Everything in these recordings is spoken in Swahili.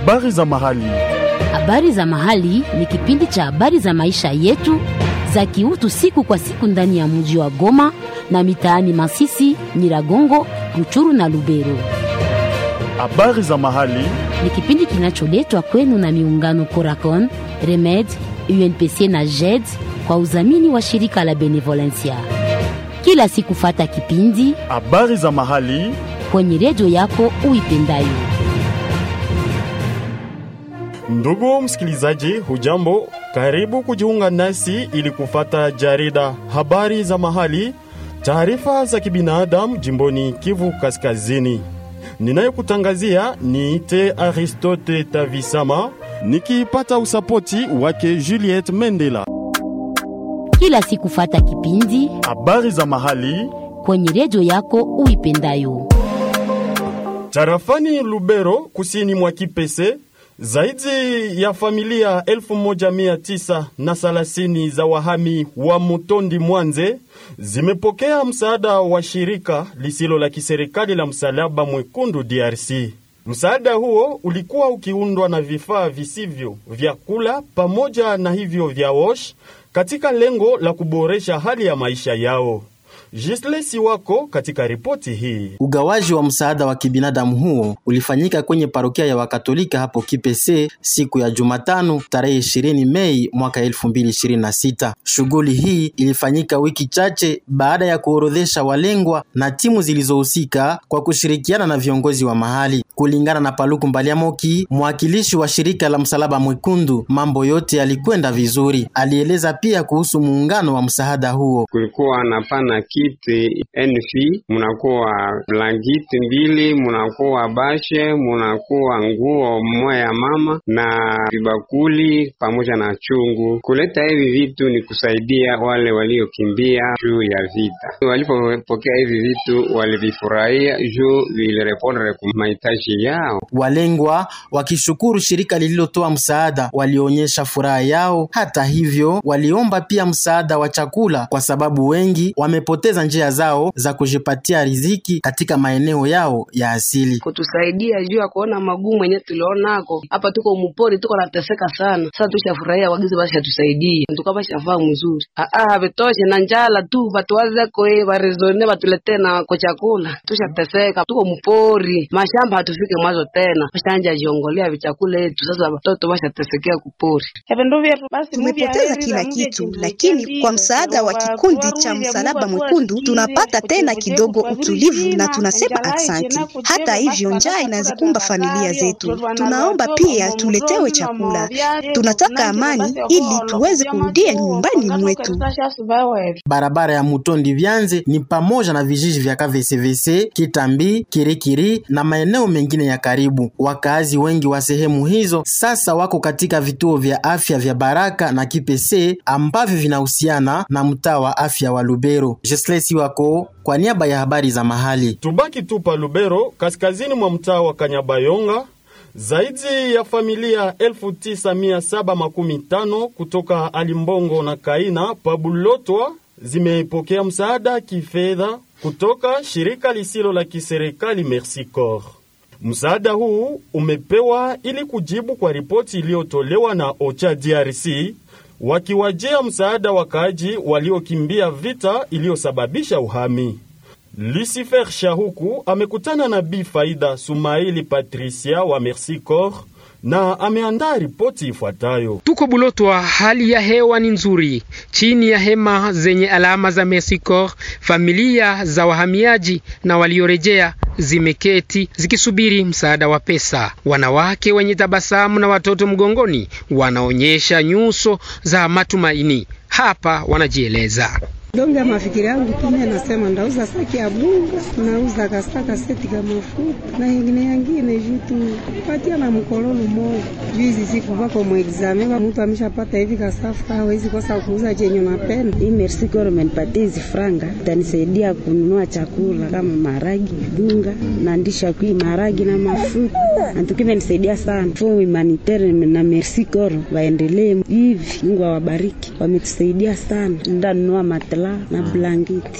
Habari za mahali. Habari za mahali ni kipindi cha habari za maisha yetu za kiutu siku kwa siku ndani ya mji wa Goma na mitaani Masisi, Nyiragongo, Ruchuru na Lubero. Habari za mahali. Ni kipindi kinacholetwa kwenu na miungano Coracon, Remed, UNPC na JED kwa udhamini wa shirika la Benevolencia. Kila siku fata kipindi Habari za mahali. kwenye redio yako uipendayo. Ndugu msikilizaji, hujambo? Karibu kujiunga nasi ili kufata jarida habari za mahali, taarifa za kibinadamu jimboni Kivu Kaskazini. Ninayekutangazia niite Aristote Tavisama nikipata usapoti wake Juliette Mendela. Kila siku fata kipindi Habari za mahali kwenye redio yako uipendayo. tarafani Lubero, kusini mwa Kipese, zaidi ya familia 1930 za wahami wa Mutondi Mwanze zimepokea msaada wa shirika lisilo la kiserikali la Msalaba Mwekundu DRC. Msaada huo ulikuwa ukiundwa na vifaa visivyo vya kula pamoja na hivyo vya wash katika lengo la kuboresha hali ya maisha yao. Jislesi wako katika ripoti hii. Ugawaji wa msaada wa kibinadamu huo ulifanyika kwenye parokia ya Wakatolika hapo Kipese siku ya Jumatano tarehe 20 Mei mwaka 2026. Shughuli hii ilifanyika wiki chache baada ya kuorodhesha walengwa na timu zilizohusika kwa kushirikiana na viongozi wa mahali. Kulingana na Paluku Mbaliamoki, mwakilishi wa shirika la Msalaba Mwekundu, mambo yote yalikwenda vizuri. Alieleza pia kuhusu muungano wa msaada huo. kulikuwa na pana kiti NF, munakuwa blanketi mbili, munakuwa bashe, munakuwa nguo moya ya mama na vibakuli pamoja na chungu. Kuleta hivi vitu ni kusaidia wale waliokimbia juu ya vita. Walipopokea hivi vitu walivifurahia juu vilirepondre ku mahitaji yao. Walengwa wakishukuru shirika lililotoa msaada walionyesha furaha yao. Hata hivyo, waliomba pia msaada wa chakula kwa sababu wengi wamepoteza njia zao za kujipatia riziki katika maeneo yao ya asili. kutusaidia juu ya kuona magumu yenye tulionako hapa. Tuko mupori, tuko nateseka sana. Sasa tushafurahia wagizi basi atusaidie, tuka bashafaa mzuri. Aa, vitoshe na njala tu batuwazeko e barezone batuletee na ko chakula. Tushateseka, tuko mupori, mashamba hatufike mwazo tena, bashanja jiongolea vichakula yetu. Sasa watoto bashatesekea kupori. Tumepoteza kila kitu, lakini kwa msaada wa kikundi cha Msalaba Mwekundu tunapata tena kidogo utulivu na tunasema aksanti. Hata hivyo, njaa inazikumba familia zetu. Tunaomba pia tuletewe chakula. Tunataka amani ili tuweze kurudia nyumbani mwetu. Barabara ya Mutondi Vyanze ni pamoja na vijiji vya KVCVC, Kitambi, Kirikiri na maeneo mengine ya karibu. Wakaazi wengi wa sehemu hizo sasa wako katika vituo vya afya vya Baraka na Kipese ambavyo vinahusiana na mtaa wa afya wa Lubero. Jeslesi wako kwa niaba ya habari za mahali. Tubaki tu pa Lubero, kaskazini mwa mtaa wa Kanyabayonga. Zaidi ya familia 9715 kutoka Alimbongo na Kaina Pabulotwa zimepokea msaada kifedha kutoka shirika lisilo la kiserikali Merci Corps. Msaada huu umepewa ili kujibu kwa ripoti iliyotolewa na OCHA DRC wakiwajia msaada wakaaji waliokimbia vita iliyosababisha uhami. Lucifer Shahuku amekutana na Bi Faida Sumaili Patricia wa Merci Corps na ameandaa ripoti ifuatayo. Tuko Bulotwa, hali ya hewa ni nzuri. Chini ya hema zenye alama za Merci Corps, familia za wahamiaji na waliorejea zimeketi zikisubiri msaada wa pesa. Wanawake wenye tabasamu na watoto mgongoni wanaonyesha nyuso za matumaini. Hapa wanajieleza. donge mafikiri yangu kime nasema ndauza saki ya bunga nauza kasaka seti ka mafuta na ingine yangine jitu patia na mkololo moja juu hizi siku vako muexame va mtu ameshapata hivi kasafa hawezi kosa kuuza chenye unapenda. Hii Merci Corps imenipatia hizi franga itanisaidia kununua chakula kama maragi, bunga na ndisha kui maragi na mafuta antuki imenisaidia sana. Fo humanitaire na Merci Corps waendelee hivi, Mungu awabariki, wametusaidia sana. Ndanunua matela na blanketi.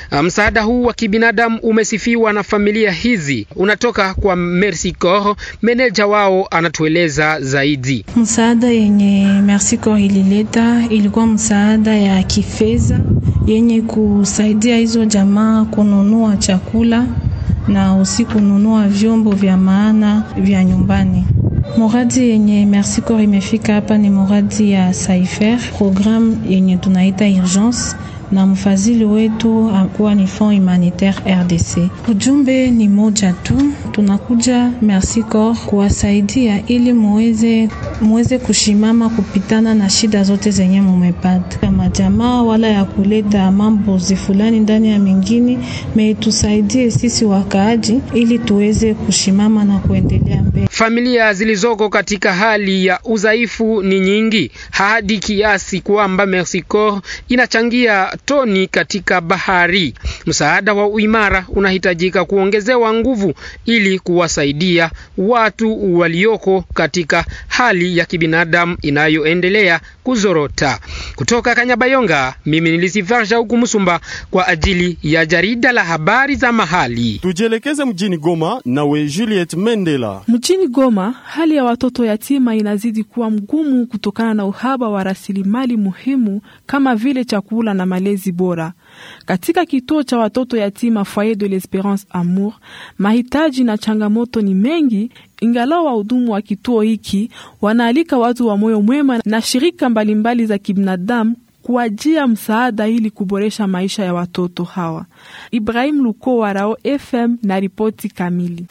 Msaada huu wa kibinadamu umesifiwa na familia hizi, unatoka kwa Mercy Corps. Meneja wao anatueleza zaidi. Msaada yenye Mercy Corps ilileta ilikuwa msaada ya kifedha yenye kusaidia hizo jamaa kununua chakula na usi kununua vyombo vya maana vya nyumbani. Muradi yenye Mercy Corps imefika hapa ni muradi ya Saifer, programu yenye tunaita urgence na mfadhili wetu akuwa ni Fond Humanitaire RDC. Ujumbe ni moja tu, tunakuja Mercy Corps kuwasaidia ili muweze muweze kushimama kupitana na shida zote zenye mumepata kama jamaa, wala ya kuleta mambo fulani ndani ya mingine, metusaidie sisi wakaaji ili tuweze kushimama na kuendelea mbele. Familia zilizoko katika hali ya udhaifu ni nyingi hadi kiasi kwamba Mercy Corps inachangia toni katika bahari. Msaada wa uimara unahitajika kuongezewa nguvu ili kuwasaidia watu walioko katika hali ya kibinadamu inayoendelea kuzorota. Kutoka Kanyabayonga, mimi nilisifarsha huku Musumba kwa ajili ya jarida la habari za mahali. Tujielekeze mjini Goma nawe Juliet Mendela. Mjini Goma, hali ya watoto yatima inazidi kuwa mgumu kutokana na uhaba wa rasilimali muhimu kama vile chakula na malezi bora. Katika kituo cha watoto yatima Foyer de l'Esperance Amour, mahitaji na changamoto ni mengi, ingalau wahudumu wa kituo hiki wanaalika watu wa moyo mwema na shirika mbalimbali za kibinadamu kuajia msaada ili kuboresha maisha ya watoto hawa. Ibrahim Luko wa Rao FM na ripoti kamili.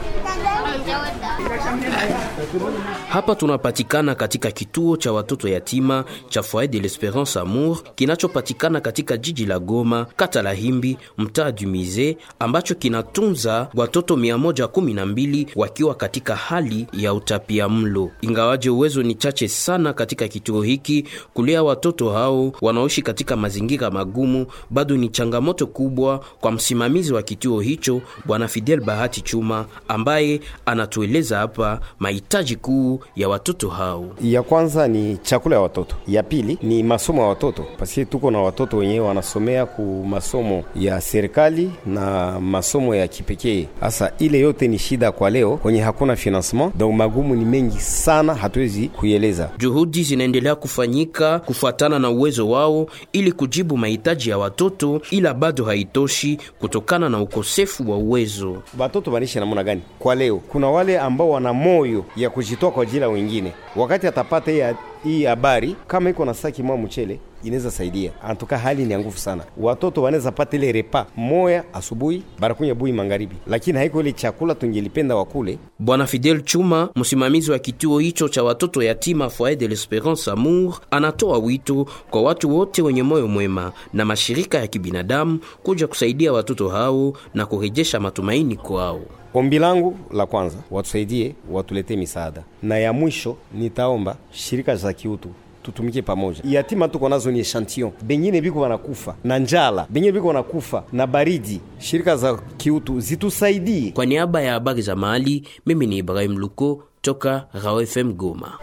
Hapa tunapatikana katika kituo cha watoto yatima cha Foyer de l'Esperance Amour kinachopatikana katika jiji la Goma, kata la Himbi, mtaa du Mise, ambacho kinatunza watoto 112 wakiwa katika hali ya utapia mlo. Ingawaje uwezo ni chache sana katika kituo hiki, kulea watoto hao wanaoishi katika mazingira magumu bado ni changamoto kubwa kwa msimamizi wa kituo hicho Bwana Fidel Bahati Chuma ambaye anatueleza hapa mahitaji kuu ya watoto hao. Ya kwanza ni chakula ya watoto, ya pili ni masomo ya watoto, paske tuko na watoto wenyewe wanasomea ku masomo ya serikali na masomo ya kipekee. Sasa ile yote ni shida kwa leo kwenye hakuna financement, donc magumu ni mengi sana, hatuwezi kuieleza. Juhudi zinaendelea kufanyika kufuatana na uwezo wao ili kujibu mahitaji ya watoto, ila bado haitoshi kutokana na ukosefu wa uwezo. Watoto wanaishi namna gani kwa leo? Kuna wale ambao wana moyo ya kujitoa kwa ajili ya wengine. Wakati atapata hii habari, kama iko na saki mwa mchele inaweza saidia. Antuka hali ni nguvu sana, watoto wanaweza pata ile repa moya asubuhi barakunya bui magharibi, lakini haiko ile chakula tungelipenda wakule. Bwana Fidel Chuma, msimamizi wa kituo hicho cha watoto yatima Foyer de l'Esperance Amour, anatoa wito kwa watu wote wenye moyo mwema na mashirika ya kibinadamu kuja kusaidia watoto hao na kurejesha matumaini kwao. Ombi langu la kwanza, watusaidie, watuletee misaada, na ya mwisho nitaomba shirika za kiutu tutumike pamoja. Yatima tuko nazo ni echantillon, bengine biko wanakufa na njala, bengine biko wanakufa na baridi. Shirika za kiutu zitusaidie. Kwa niaba ya habari za mahali, mimi ni Ibrahim Luko toka Rao FM Goma.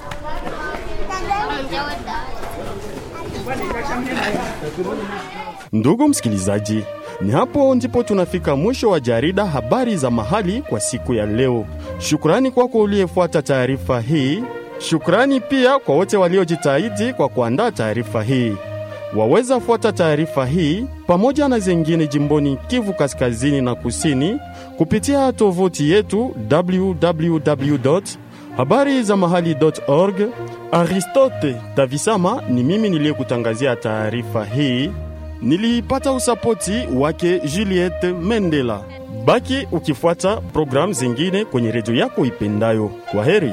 Ndugu msikilizaji, ni hapo ndipo tunafika mwisho wa jarida habari za mahali kwa siku ya leo. Shukrani kwako uliyefuata taarifa hii. Shukrani pia kwa wote waliojitahidi kwa kuandaa taarifa hii. Waweza fuata taarifa hii pamoja na zingine jimboni Kivu Kaskazini na Kusini kupitia tovuti yetu www habari za mahali org. Aristote Tavisama ni mimi niliyekutangazia taarifa hii. Niliipata usapoti wake Juliette Mendela. Baki ukifuata programu zingine kwenye redio yako ipendayo. Kwa heri.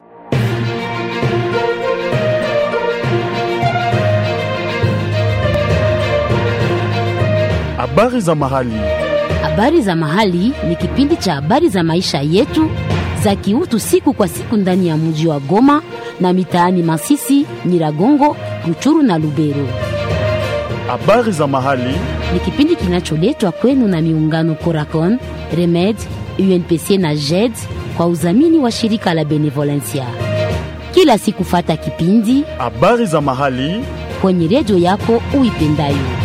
Habari za mahali. Habari za mahali ni kipindi cha habari za maisha yetu za kiutu siku kwa siku ndani ya mji wa Goma na mitaani Masisi, Nyiragongo, Ruchuru na Lubero. Habari za mahali ni kipindi kinacholetwa kwenu na miungano Coracon, Remed, UNPC na JED kwa udhamini wa shirika la Benevolencia. Kila siku fata kipindi habari za mahali kwenye redio yako uipendayo.